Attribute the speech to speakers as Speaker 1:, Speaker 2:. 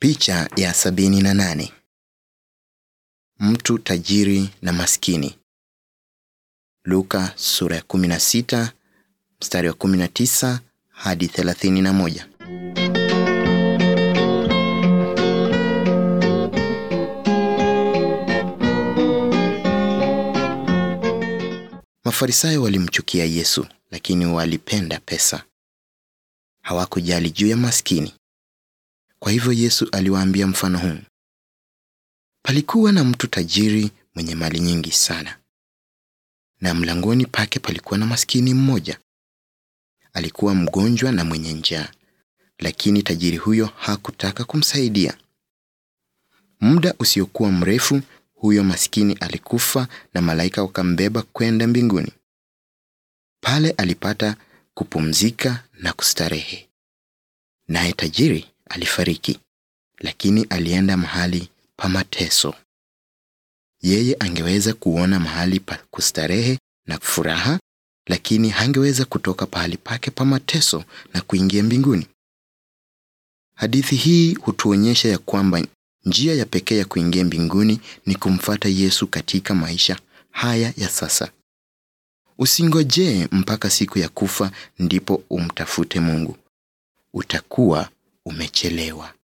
Speaker 1: Picha ya sabini na nane. Mtu tajiri na maskini. Luka sura ya 16 mstari wa 19 hadi 31. Mafarisayo walimchukia Yesu, lakini walipenda pesa. Hawakujali juu ya maskini. Kwa hivyo Yesu aliwaambia mfano huu. Palikuwa na mtu tajiri mwenye mali nyingi sana, na mlangoni pake palikuwa na maskini mmoja. Alikuwa mgonjwa na mwenye njaa, lakini tajiri huyo hakutaka kumsaidia. Muda usiokuwa mrefu, huyo maskini alikufa na malaika wakambeba kwenda mbinguni. Pale alipata kupumzika na kustarehe. Naye tajiri alifariki, lakini alienda mahali pa mateso. Yeye angeweza kuona mahali pa kustarehe na furaha, lakini hangeweza kutoka pahali pake pa mateso na kuingia mbinguni. Hadithi hii hutuonyesha ya kwamba njia ya pekee ya kuingia mbinguni ni kumfata Yesu katika maisha haya ya sasa. Usingojee mpaka siku ya kufa ndipo umtafute Mungu. Utakuwa umechelewa.